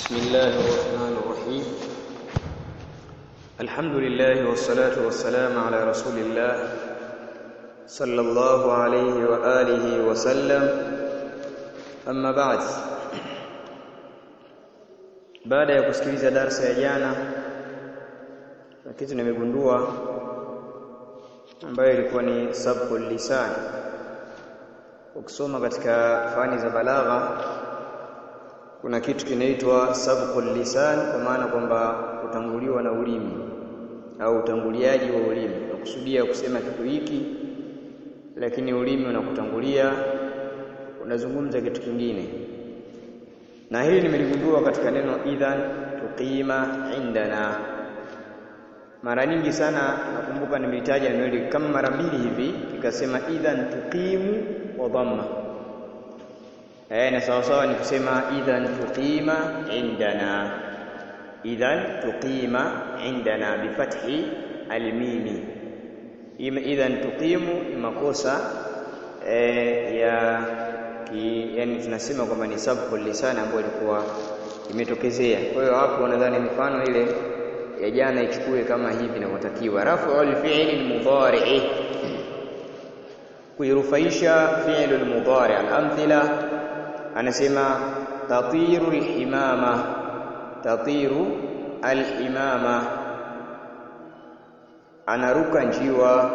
بسم الله الرحمن الرحيم الحمد لله والصلاة والسلام على رسول الله صلى الله عليه وآله وسلم أما بعد baada ya kusikiliza darsa ya jana na kitu nimegundua ambayo ilikuwa ni sabqul lisan ukisoma katika fani za balagha kuna kitu kinaitwa sabqul lisan kwa maana kwamba kutanguliwa na ulimi au utanguliaji wa ulimi unakusudia kusema kitu hiki lakini ulimi unakutangulia unazungumza kitu kingine na hili nimeligundua katika neno idhan tuqima indana mara nyingi sana nakumbuka nimeitaja neno hili kama mara mbili hivi nikasema idhan tuqimu wa dhamma eh na sawa sawa ni kusema idhan tuqima indana idhan tuqima indana bifathi almimi idhan tuqimu ni makosa eh, ya ki, yani tunasema kwamba ni sabqul lisan ambayo ilikuwa imetokezea kwa hiyo hapo nadhani mifano ile ya jana ichukue kama hivi inavyotakiwa raf'ul fi'li mudhari'i kuirufaisha fi'lu al-mudhari' al-amthila anasema tatiru al-himama tatiru al-himama anaruka njiwa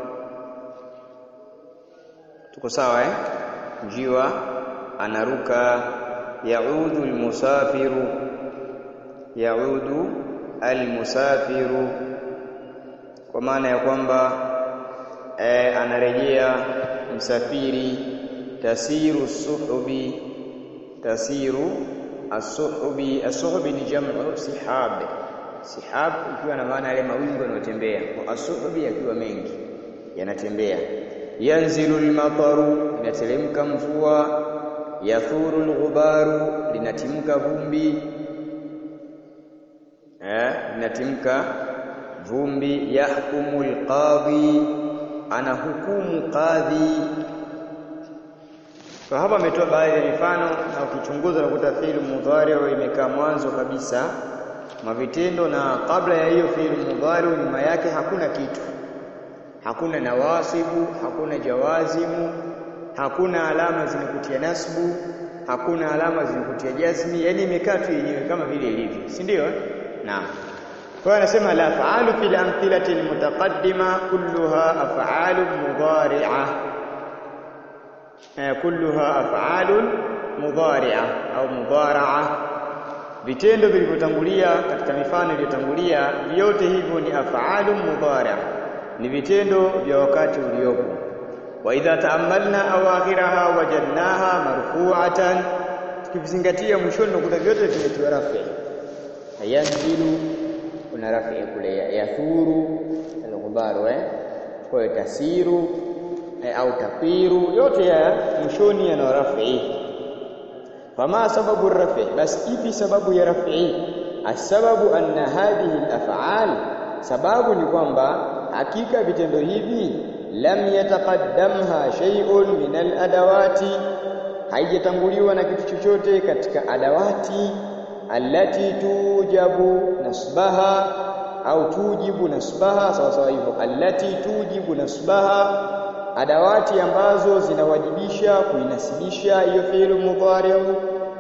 tuko sawa eh njiwa anaruka yaudu al-musafiru yaudu al-musafiru kwa maana ya kwamba e, anarejea msafiri tasiru suhubi tasiru as-suhubi as-suhubi ni jamu sihab sihab ikiwa na maana yale mawingu yanayotembea kwa as-suhubi yakiwa mengi yanatembea yanzilu al-mataru inateremka mvua yathuru al-ghubaru linatimka vumbi eh linatimka vumbi yahkumu al-qadhi anahukumu qadhi kwa hapa ametoa baadhi ya mifano na ukichunguza unakuta fi'il mudhari imekaa mwanzo kabisa mavitendo na kabla ya hiyo fi'il mudhari nyuma yake hakuna kitu hakuna nawasibu hakuna jawazimu hakuna alama zinakutia nasbu hakuna alama zinakutia jazmi yani imekaa tu yenyewe kama vile ilivyo si ndio naam kwa anasema la fa'alu fil amthilati almutaqaddima kulluha af'alu mudhari'a kulluha af'alu mudhari'a au mudhara'a vitendo vilivyotangulia katika mifano iliyotangulia vyote hivyo ni af'alu mudhari'a ni vitendo vya wakati uliopo wa idha ta'ammalna awakhiraha wajadnaha marfu'atan tukizingatia mwishoni unakuta vyote vimetiwa rafi yanzilu kuna rafi kule yathuru al-ghubaru eh kwa hiyo tasiru eh, au tafiru yote ya mwishoni yana rafi fama sababu rafi bas ipi sababu ya rafi asababu anna hadhihi al-af'al sababu ni kwamba hakika vitendo hivi lam yataqaddamha shay'un min al-adawati haijatanguliwa na kitu chochote katika adawati allati tujabu nasbaha au tujibu nasbaha sawa sawa hivyo allati tujibu nasbaha adawati ambazo zinawajibisha kuinasibisha hiyo fi'lu mudhari'u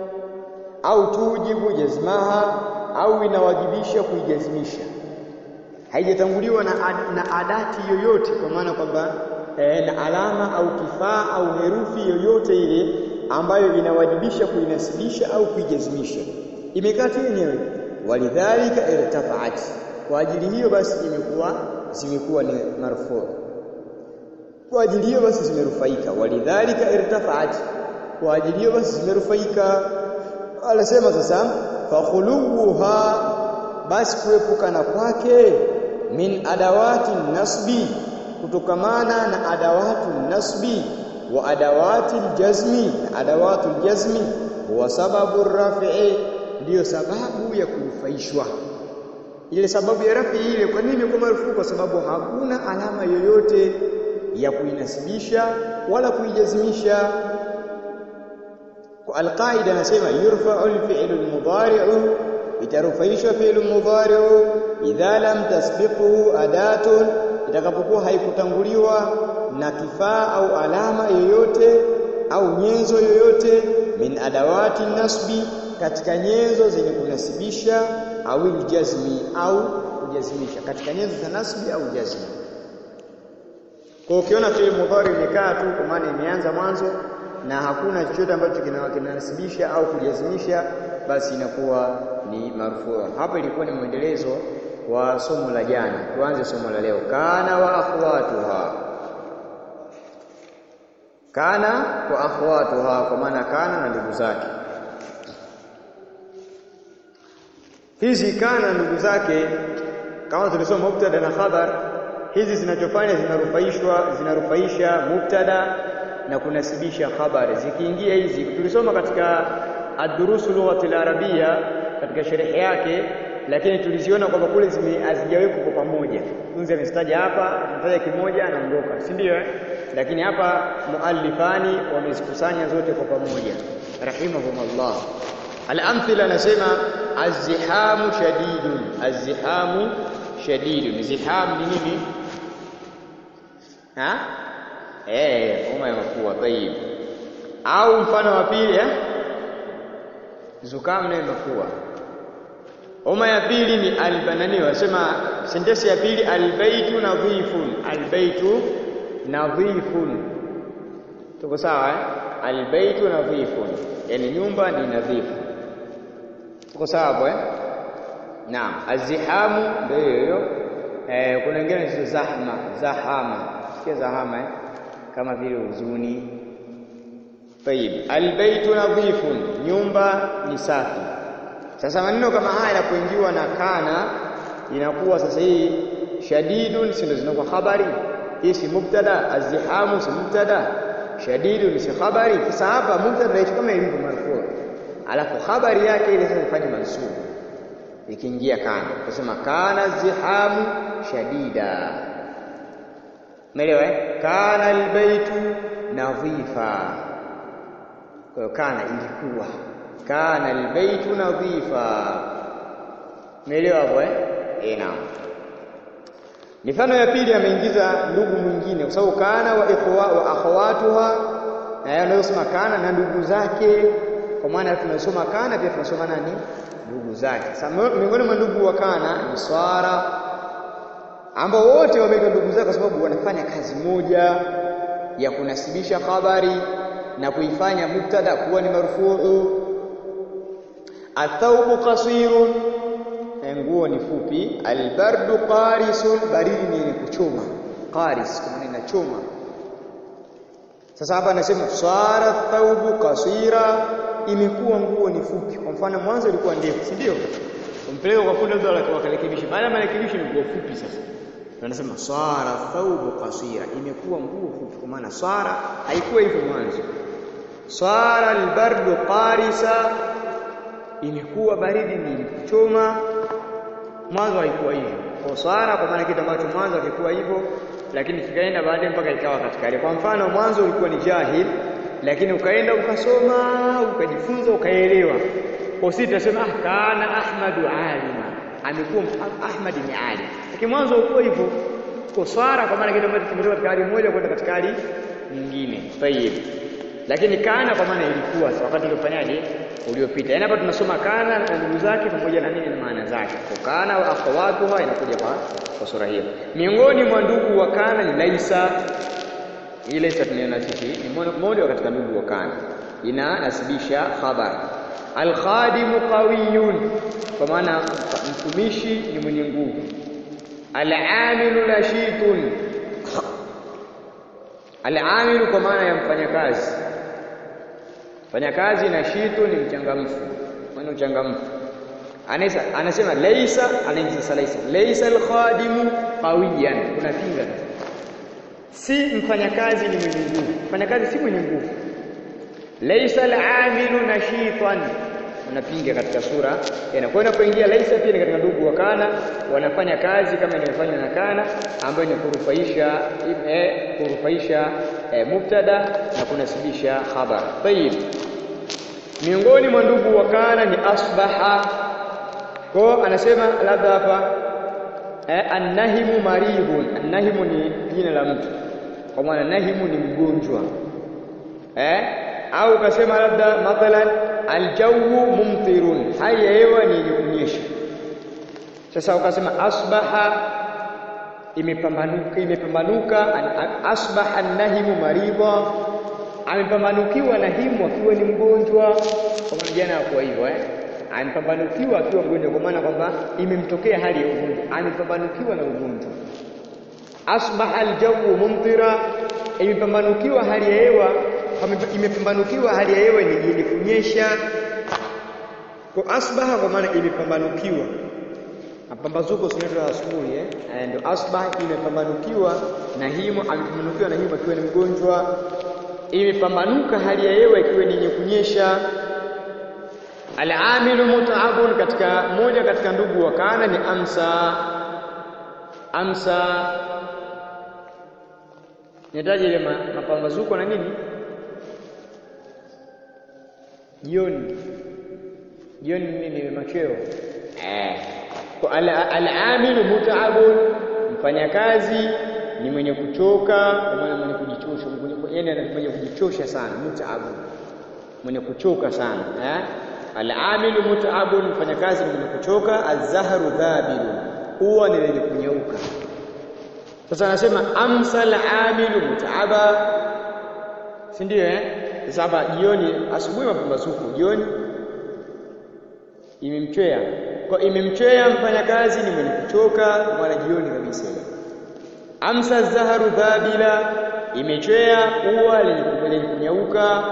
au tujibu jazmaha au inawajibisha kuijazmisha haijatanguliwa na, ad, na adati yoyote kwa maana kwamba e, na alama au kifaa au herufi yoyote ile ambayo inawajibisha kuinasibisha au kuijazmisha imekaa tu yenyewe walidhalika irtafa'at kwa ajili hiyo basi imekuwa zimekuwa ni marfu kwa ajili hiyo basi zimerufaika walidhalika irtafa'at kwa ajili hiyo basi zimerufaika anasema sasa fakhuluha basi kuepukana kwake min adawati nasbi kutokamana na adawatu nasbi wa adawati aljazmi na adawatu aljazmi huwa sababu rafi'i ndiyo sababu ya kunufaishwa ile sababu ya rafi ile kwa nini kwa marufuku kwa sababu hakuna alama yoyote ya kuinasibisha wala kuijazimisha Alqaida anasema yurfa'u alfi'lu almudhari'u, itarufaishwa fi'lu mudhari'u idha lam tasbiquhu adatun, itakapokuwa haikutanguliwa na kifaa au alama yoyote au nyenzo yoyote min adawati nasbi, katika nyenzo zenye kunasibisha au iljazmi au kujazimisha, katika nyenzo za nasbi au jazmi. Kwa ukiona fi'il mudhari imekaa tu kwa maana imeanza mwanzo na hakuna chochote ambacho kinanasibisha au kujazimisha, basi inakuwa ni marfuu. Hapa ilikuwa ni mwendelezo wa somo la jana. Tuanze somo la leo, kana wa akhwatuha. Kana wa akhwatuha, kwa maana kana na ndugu zake. Hizi kana ndugu zake, kama tulisoma mubtada na khabar, hizi zinachofanya zinarufaishwa, zinarufaisha mubtada na kunasibisha habari. Zikiingia hizi, tulisoma katika ad-durusu lughati al-arabia katika sherehe yake, lakini tuliziona kwamba kule hazijawekwa kwa pamoja. Tunzi amestaja hapa, ametaja kimoja, anaondoka, si ndio? Eh, lakini hapa muallifani wamezikusanya zote kwa pamoja, rahimahumullah. Al-amthila anasema az-zihamu shadidun, az-zihamu shadidun. Ziham ni nini? Ha? Eh, homa ya mafua tayib. Au mfano wa pili eh? Zukam na mafua. Homa ya pili ni albanani, wasema sentensi ya pili albaytu nadhifun, albaytu nadhifun. Tuko sawa eh? Albaytu nadhifun, yani nyumba ni nadhifu. Tuko sawa hapo eh? Naam, azihamu ndio hiyo. Eh, kuna wengine ni zahma, zahama. Sikia zahama eh? kama vile huzuni. Tayib, albaytu nadhifun, nyumba ni safi. Sasa maneno kama haya yanapoingiwa na kana, inakuwa sasa hii shadidun, si ndio zinakuwa habari hii, si mubtada. Azihamu si mubtada, shadidun si habari. Sasa hapa mubtada hicho kama ilivyo marfu, alafu habari yake ile sasa ifanye mansubu, ikiingia kana, kusema kana zihamu shadida Umeelewa eh? Kana albaytu nadhifa. Kwa hiyo kana ilikuwa. Kana albaytu nadhifa. Umeelewa hapo eh? Eh, naam. Mifano ya pili ameingiza ndugu mwingine kwa sababu kana wa ikhwa wa akhawatuha na yeye anayosema kana na ndugu zake kwa maana tunasoma kana pia tunasoma nani? Ndugu zake. Sasa miongoni mwa ndugu wa kana ni swara ambao wote wameitwa ndugu zake kwa sababu wanafanya kazi moja ya kunasibisha habari na kuifanya mubtada kuwa ni marfuu. Athaubu qasirun, nguo ni fupi. Albardu qarisun, baridi ni yenye kuchoma. Qaris kwa maana inachoma. Sasa hapa anasema swara thaubu qasira, imekuwa nguo ni fupi. Kwa mfano mwanzo ilikuwa ndefu, si ndio? Umpeleka kwa fundi ndio akarekebisha, baada ya marekebisho ni nguo fupi sasa Tunasema swara thaubu qasira, imekuwa nguo fupi. Kwa maana swara haikuwa hivyo mwanzo. Swara albardu qarisa, imekuwa baridi ni kuchoma. Mwanzo haikuwa hivyo. Kwa swara, kwa maana kitu ambacho mwanzo hakikuwa hivyo, lakini kikaenda baadaye mpaka ikawa katika hali. Kwa mfano mwanzo ulikuwa ni jahil, lakini ukaenda ukasoma, ukajifunza, ukaelewa. Kwa sisi tunasema ah, kana Ahmadu alima amekuwa Ahmad ni alim, lakini mwanzo ukuwa hivyo kuswara, kwa maana kitu ambacho kimetoka katika hali moja kwenda katika hali nyingine. Tayib, lakini kana kwa maana ilikuwa wakati uliofanyaje, uliopita. Yaani hapa tunasoma kana na ndugu zake pamoja na nini na maana zake. Kwa kana wa akhawatuha inakuja kwa kwa sura hiyo. Miongoni mwa ndugu wa kana ni laisa. Hii laisa tunaiona sisi ni mmoja katika ndugu wa kana, inanasibisha khabar Alkhadimu qawiyun, kwa maana mtumishi ni mwenye nguvu. Alamilu nashitun, alamilu kwa maana ya mfanyakazi. Mfanyakazi nashitun ni mchangamfu, mwenye uchangamfu. Anasema laisa, anaingiza sasa laisa, laisa alkhadimu qawiyan, kuna pinga, si mfanyakazi ni mwenye nguvu. Mfanyakazi si mwenye nguvu Laisa al-amilu nashitan, unapinga katika sura tena. Kwa hiyo inapoingia laisa pia ni katika ndugu wa kana, wanafanya kazi kama inayofanywa na kana, ambayo ni kurufaisha eh, kurufaisha eh, mubtada na kunasibisha khabar. Tayib, miongoni mwa ndugu wa kana ni asbaha kwa anasema labda hapa eh, annahimu maridhun annahimu ni jina la mtu kwa maana nahimu ni mgonjwa eh au ukasema labda mathalan aljawu mumtirun hali ya hewa ni yenye kunyesha sasa ukasema asbaha imepambanuka imepambanuka asbaha nahimu maridha amepambanukiwa nahimu akiwa ni mgonjwa kwa maana jana kwa hivyo eh amepambanukiwa akiwa mgonjwa kwa maana kwamba imemtokea hali ya ugonjwa amepambanukiwa na ugonjwa asbaha aljawu mumtira imepambanukiwa hali ya hewa imepambanukiwa hali ya hewa yenye kunyesha kwa asbaha kwa maana imepambanukiwa mapambazuko sinaitwa asubuhi eh ndio asbaha imepambanukiwa na himo amepambanukiwa na himo akiwa ni mgonjwa imepambanuka hali ya hewa ikiwa ni yenye kunyesha Al-amilu mut'abun katika moja katika ndugu wa kana ni amsa amsa nitaje ile mapambazuko na nini jioni jioni nini machweo eh kwa al-amilu mut'abun mfanyakazi ni mwenye kuchoka kwa maana mwenye kujichosha yani mwenye kujichosha sana mut'abun mwenye kuchoka sana eh Al-amilu mut'abun mfanyakazi ni mwenye kuchoka, az-zahru dhabilu, huwa ni lenye kunyauka. Sasa anasema amsa al-amilu mut'aba, si ndio eh? Sasa hapa jioni, asubuhi mapambazuko, jioni imemchwea. Kwa imemchwea mfanyakazi ni mwenye kuchoka, wala jioni kabisa hiyo. Amsa az-zahru dhabila, imechwea huwa lenye kunyauka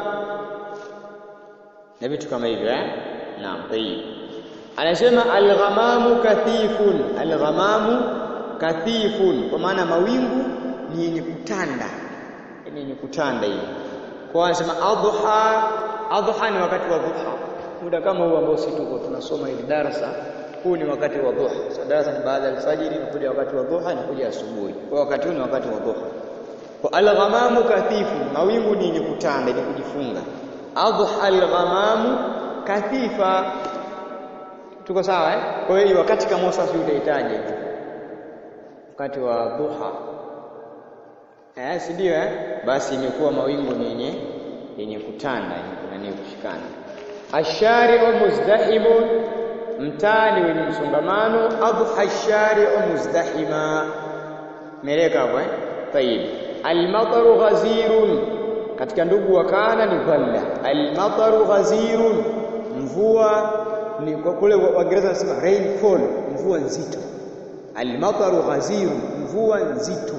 na vitu kama hivyo eh naam tayyib anasema alghamamu kathifun alghamamu kathifun kwa maana mawingu ni yenye kutanda ni yenye kutanda hivi kwa anasema adha adha ni wakati wa dhuha muda kama huu ambao sisi tuko tunasoma hili darasa huu ni wakati wa dhuha sasa darasa ni baada ya alfajiri inakuja wakati wa dhuha inakuja asubuhi kwa wakati huu ni wakati wa dhuha kwa alghamamu kathifun mawingu ni yenye kutanda yenye kujifunga adha al-ghamamu kathifa tuko sawa eh kwa hiyo wakati kama sasa utahitaji wakati wa duha eh si ndio eh basi imekuwa mawingu ni yenye yenye kutanda yenye kushikana ashari'u muzdahimun mtani wenye msongamano adha ashari'u muzdahima meleka hapo eh tayib al-mataru ghazirun katika ndugu wa kana ni dhalla al-mataru ghazirun mvua ni kwa kule Waingereza wanasema rainfall mvua nzito al-mataru ghazirun mvua nzito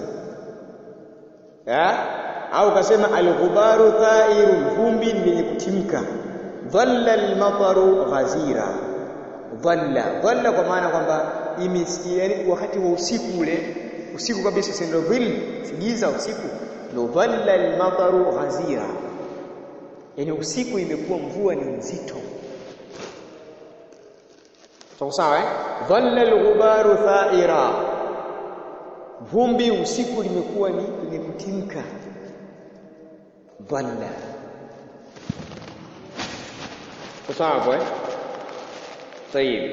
ya au kasema al-ghubaru tha'irun vumbi ni lenye kutimka dhalla al-mataru ghazira dhalla dhalla kwa maana kwamba yani wakati wa usiku ule usiku kabisa si ndio dhil sigiza usiku ndio dhalla al-mataru ghazira yani usiku imekuwa mvua ni nzito sawa sawa eh dhalla al-ghubaru tha'ira vumbi usiku limekuwa ni lenye kutimka dhalla sawa eh طيب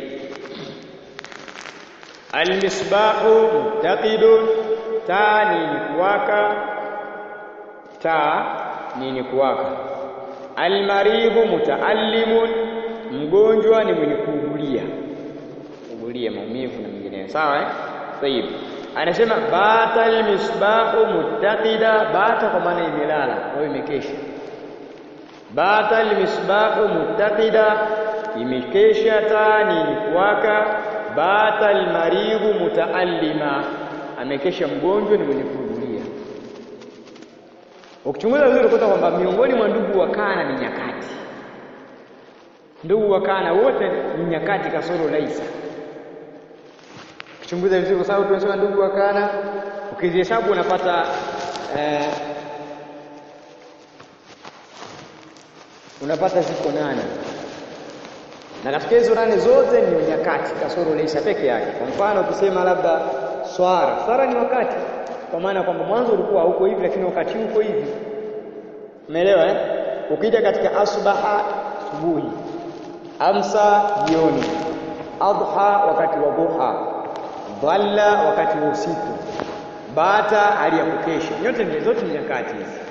المصباح متقد taa ni kuwaka taa ni kuwaka almaridhu mutaallimun mgonjwa ni mwenye kuugulia kuugulia maumivu na mengineyo sawa eh tayib anasema bata almisbahu muttaqida bata kwa maana imelala au imekesha bata almisbahu muttaqida imekesha taa ni kuwaka bata almaridhu mutaallima amekesha mgonjwa ni mwenye kuugulia ukichunguza vizuri utakuta kwamba miongoni mwa ndugu wa kana ni nyakati ndugu wa kana wote ni nyakati kasoro laisa ukichunguza vizuri kwa sababu tunasema ndugu wa kana ukizihesabu unapata eh, unapata ziko nane na katika hizo nane zote ni nyakati kasoro laisa peke yake kwa mfano ukisema labda swara swara ni wakati kwa maana kwamba mwanzo ulikuwa huko hivi lakini wakati uko hivi umeelewa eh ukija katika asbaha asubuhi amsa jioni adha wakati wa duha dhalla wakati wa usiku bata hali ya kukesha nyote ni zote ni nyakati hizi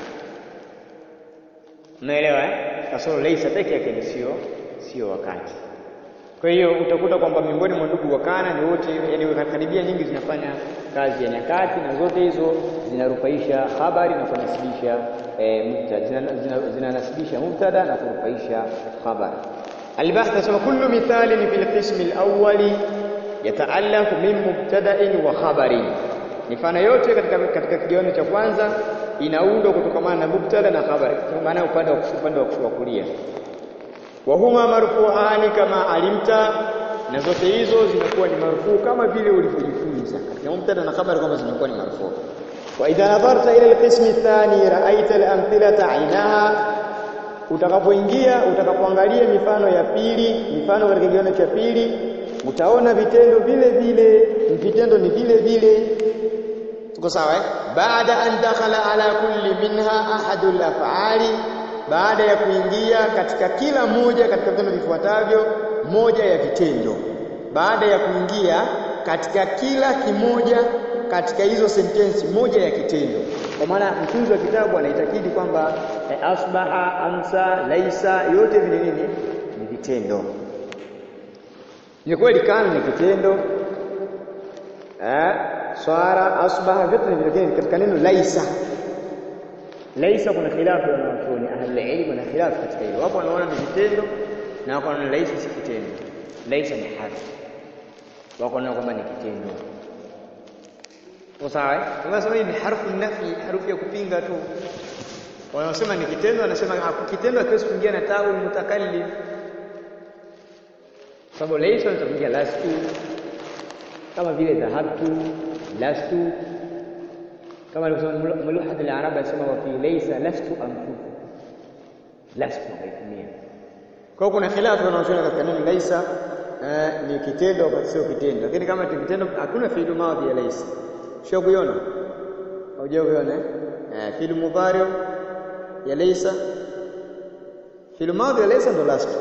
unaelewa eh kasoro laisa peke yake ni sio sio wakati kwa hiyo utakuta kwamba miongoni mwa ndugu wakana ni wote yani karibia nyingi zinafanya kazi ya nyakati na zote hizo zinarufaisha habari na kunasibisha e, mubtada zinanasibisha zina, zina mubtada na kurufaisha habari البحث تسمى كل مثال في القسم الأول يتألف من مبتدأ وخبر mifano yote katika katika kigawanyo cha kwanza inaundwa kutokana na mubtada na khabari kwa maana upande wa upande wa kulia wa huma marfu'ani kama alimta na zote hizo zimekuwa ni marfuu kama vile ulivyojifunza katika mubtada na khabari kwamba zimekuwa ni marfuu wa idha nadharta ila alqism athani ra'aita al-amthilata ainaha utakapoingia utakapoangalia mifano ya pili mifano katika kigawanyo cha pili utaona vitendo vile vile vitendo ni vile vile tuko sawa eh baada an dakhala ala kulli minha ahadul af'ali baada ya kuingia katika kila moja katika vitendo vifuatavyo moja ya vitendo baada ya kuingia katika kila kimoja katika hizo sentensi moja ya kitendo kwa maana mtunzi wa kitabu anaitakidi kwamba eh, asbaha amsa laisa yote vile nini ni vitendo ni kweli kana ni kitendo eh swara asbaha vyote ni vile katika neno laisa laisa kuna khilafu ya wanachuoni ahli ilmu na khilafu katika hilo wapo wanaona ni vitendo na wako wanaona laisa si kitendo laisa ni harfi wako wanaona kwamba ni kitendo sawa eh tunasema hii ni harfu nafi harufu ya kupinga tu wanaosema ni kitendo wanasema kitendo hakiwezi kuingia na taul mutakallim sababu laisa inaweza lastu kama vile dhahabtu lastu kama alivyosema muluhad al-arab anasema wa fi laysa lastu anfufu lastu haitumia kwa hiyo kuna khilafu wanaosema katika neno laisa ni kitendo au sio kitendo lakini kama ni kitendo hakuna fi'lu madhi ya laisa sio kuiona au kuiona eh fi'lu mudhari ya laisa fi'lu madhi ya laisa ndo lastu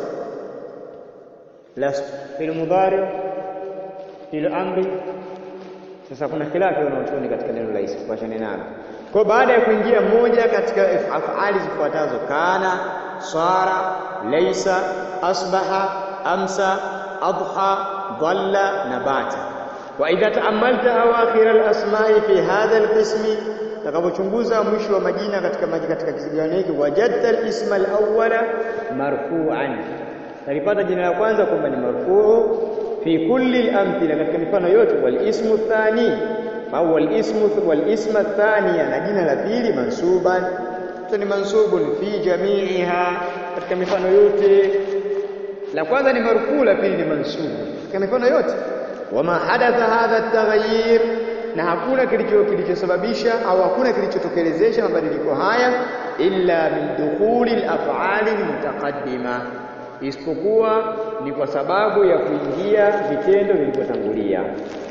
lastu fi'lu mudhari fi'lu amri sasa kuna khilafu wanaochuoni katika neno laisa kuachana nalo kwa baada ya kuingia moja katika afali zifuatazo kana sara laisa asbaha amsa adha dhalla nabata wa idha taamalta awakhir alasma'i fi hadha alqismi takapochunguza mwisho wa majina katika maji katika kisigano hiki wajadta alisma alawwala marfu'an talipata jina la kwanza kwamba ni marfuu fi kulli al-amthila katika mifano yote wal ismu thani au wal ismu wal isma thaniya na jina la pili mansuban ni mansubun fi jami'iha katika mifano yote la kwanza ni marfuu la pili ni mansubu katika mifano yote wama hadatha hadha at-taghayyir na hakuna kilicho kilichosababisha au hakuna kilichotokelezesha mabadiliko haya illa min dukhuli al-af'ali al-mutaqaddima isipokuwa ni kwa sababu ya kuingia vitendo vilivyotangulia.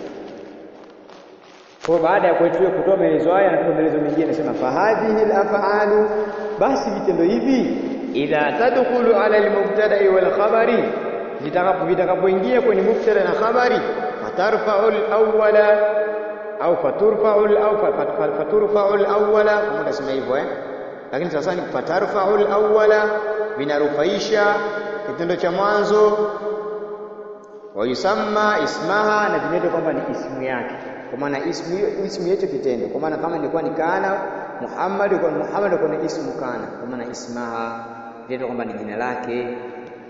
Kwa baada ya kwetu kutoa maelezo haya na maelezo mengine anasema fahadhihi al-af'alu basi vitendo hivi idha tadkhulu ala al-mubtada'i wal khabari vitakapo vitakapoingia kwenye mubtada na khabari fatarfa'u al-awwala au faturfa'u au faturfa'u al-awwala kama tunasema hivyo eh lakini sasa ni fatarfa'u al-awwala vinarufaisha kitendo cha mwanzo wayusamma ismaha na vinaitwa kwamba ni ismu yake kwa maana ismu hiyo ismu hicho kitendo kwa maana kama ilikuwa ni kana Muhammad kwa Muhammad kwa ni ismu kana kwa maana ismaha vinaitwa kwamba ni jina lake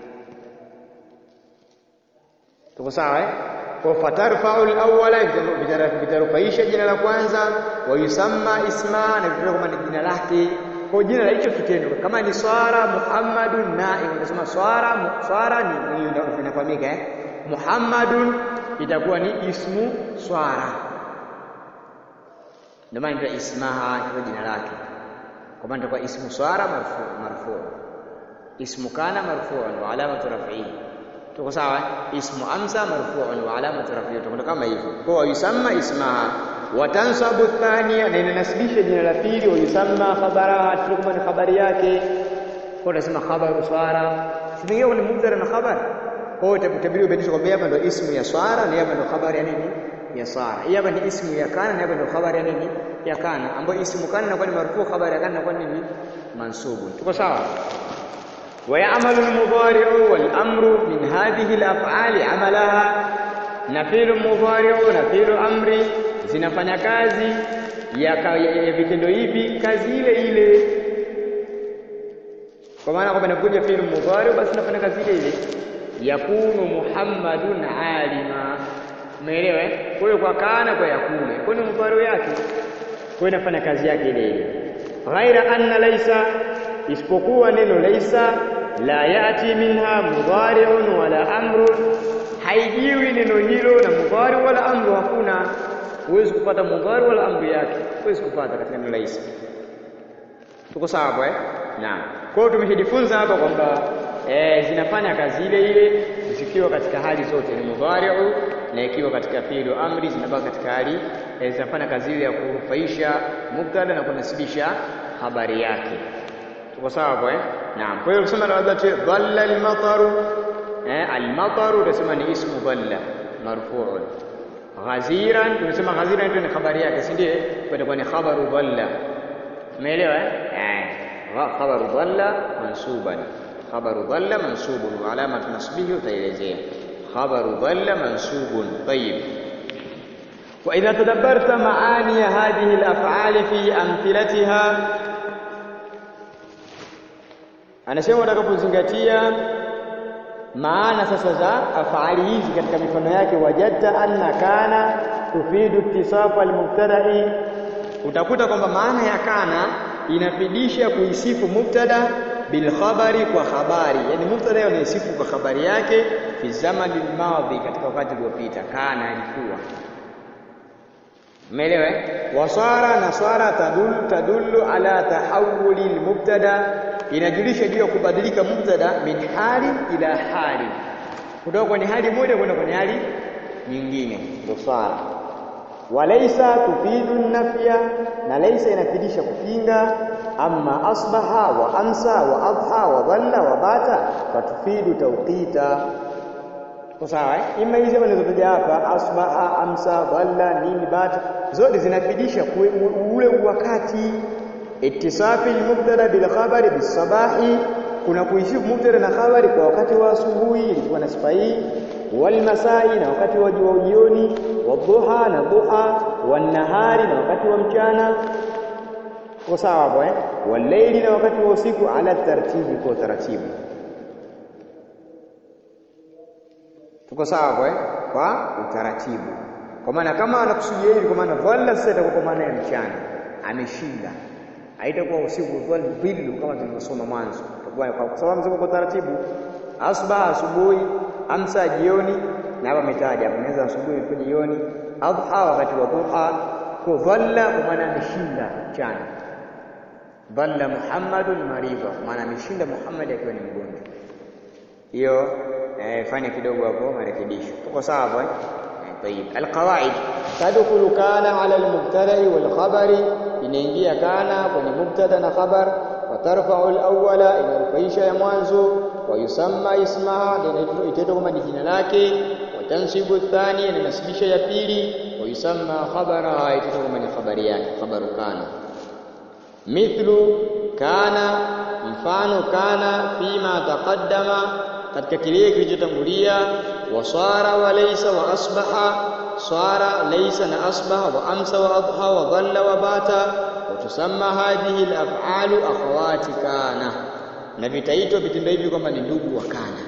tuko sawa eh kwa fatarfa'u al-awwala vitarufaisha jina la kwanza wayusamma ismaha na vinaitwa kwamba ni jina lake kwa jina la hicho kitendo kama ni swara muhammadun naim unasema swara swara ni hiyo ndio inafahamika eh muhammadun itakuwa ni ismu swara ndio maana ndio ismaha kwa jina lake kwa maana itakuwa ismu swara marfu marfu ismu kana marfu'un wa alamatu raf'i tuko sawa ismu amsa marfu'un wa alamatu raf'i tuko kama hivyo kwa yusamma ismaha watansabu thania na inanasibisha jina la pili wayusamma khabaraha tulikuwa ni habari yake kwa tunasema khabaru swara Simeingia kwenye mubtada na khabar. Kwa hiyo itabidi ubainishe kwamba hapa ndio ismu ya swara na hapa ndio khabari ya nini? Ya swara. Hii hapa ni ismu ya kana na hapa ndio khabari ya nini? Ya kana. Ambayo ismu kana inakuwa ni marfu, khabari ya kana inakuwa ni nini? Mansubu. Tuko sawa? ويعمل المضارع والأمر من هذه الأفعال عملها na fi'lu mudhari'u na fi'lu amri zinafanya kazi ya, ya, ya vitendo hivi kazi ile ile kwa maana kwamba inakuja fi'lu mudhari'u basi inafanya kazi ile ile yakunu muhammadun alima umeelewa kwa hiyo kwa kana kwa yakunu kwa ni mudhari'u yake kwa hiyo inafanya kazi yake ile ile ghaira anna laysa isipokuwa neno laysa la yati minha mudhari'un wala amrun haijiwi neno hilo na mudhari wala amru hakuna huwezi kupata mudhari wala amru yake huwezi kupata katika neno laisa tuko sawa hapo eh naam kwa hiyo tumeshajifunza hapa kwamba eh, zinafanya kazi ile ile zikiwa katika hali zote ni mudhari'u na ikiwa katika fi'lu amri zinabaki katika hali eh, zinafanya kazi ile ya kurufaisha mubtada na kunasibisha habari yake tuko sawa hapo eh naam kwa hiyo kusema labda dhalla al-mataru eh, almataru utasema ni ismu dhalla marfu'un ghaziran tunasema ghaziran ndio ni habari yake si ndiye kwa ni khabaru dhalla umeelewa eh khabaru dhalla mansuban khabaru dhalla mansubun wa alamatu nasbihi utaelezea khabaru dhalla mansubun tayyib وإذا تدبرت معاني هذه الأفعال في أمثلتها anasema utakapozingatia maana sasa za afaali hizi katika mifano yake wajadta anna kana tufidu ittisafa almubtada'i utakuta kwamba maana ya kana inafidisha kuisifu mubtada bil khabari kwa habari yani mubtada unaisifu kwa habari yake fi zamani almadhi katika wakati uliopita kana ilikuwa umeelewa wasara na swara tadullu tadullu ala tahawuli almubtada inajulisha juu ya kubadilika mubtada min hali ila hali kutoka kwenye hali moja kwenda kwenye hali nyingine ndio swala walaysa tufidu nafya na laysa inafidisha kupinga amma asbaha wa amsa wa adha wa dhalla wa bata fatufidu tawqita kwa sawa eh ima hizi nilizotaja hapa asbaha amsa dhalla nini bata zote zinafidisha ule wakati ittisafi al-mubtada bil khabari bis sabahi kuna kuisifu mubtada na khabari kwa wakati wa asubuhi ilikuwa na sifa hii wal masai na wakati wa jioni wadhuha na duha wan nahari na wakati wa mchana kwa sawa hapo eh wal layli na wakati wa usiku ala tartibi kwa taratibu tuko sawa hapo eh kwa utaratibu kwa maana kama anakusudia hivi kwa maana dhalla sasa itakuwa kwa maana ya mchana ameshinda haitakuwa usiku dhali dhillu kama tulivyosoma mwanzo kwa sababu mzungu kwa taratibu asbaha asubuhi amsa jioni na hapa ametaja hapo inaweza asubuhi kwa jioni adha wakati wa duha kwa dhalla kwa maana ameshinda mchana dhalla muhammadun maridha maana ameshinda muhammad akiwa ni mgonjwa hiyo eh, fanya kidogo hapo marekebisho tuko sawa hapo eh طيب القواعد تدخل كان على المبتدا والخبر inaingia kana kwenye mubtada na khabar watarfa'u al-awwala inarufaisha ya mwanzo wayusamma ismaha itaitwa kama ni jina lake watansibu athani inasibisha ya pili wayusamma khabara itaitwa kama ni khabari yake khabaru kana mithlu kana mfano kana fima taqaddama katika kile kilichotangulia wasara wa laysa wa asbaha swara laysa na asbaha wa amsa wa adha wa dhalla wa bata wa tusamma hadhihi al-af'alu akhawati kana na vitaitwa vitendo hivi kwamba ni ndugu wa kana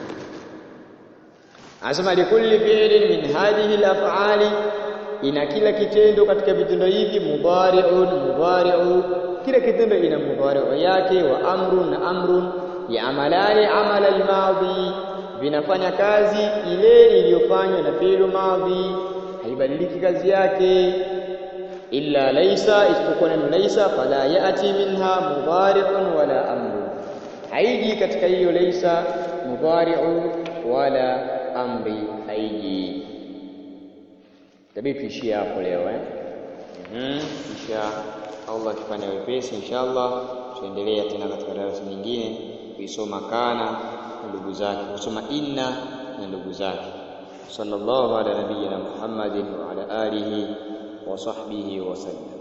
Anasema likulli fi'lin min hadhihi al-af'ali ina kila kitendo katika vitendo hivi mudhari'un mudhari'u kila kitendo ina mudhari'u yake wa amrun na amrun ya'malani amala al-madhi vinafanya kazi ile iliyofanywa na fi'lu madhi haibadiliki kazi yake illa laisa isipokuwa neno laisa fala ya'ti minha mudhari'un wala amru haiji katika hiyo laisa mudhari'u wala amri haiji tabii tuishie hapo leo eh mhm kisha Allah akifanya wepesi inshallah tuendelea tena katika darasa nyingine kuisoma kana na ndugu zake kusoma inna na ndugu zake sallallahu ala nabiyyina muhammadin wa ala alihi wa sahbihi wa sallam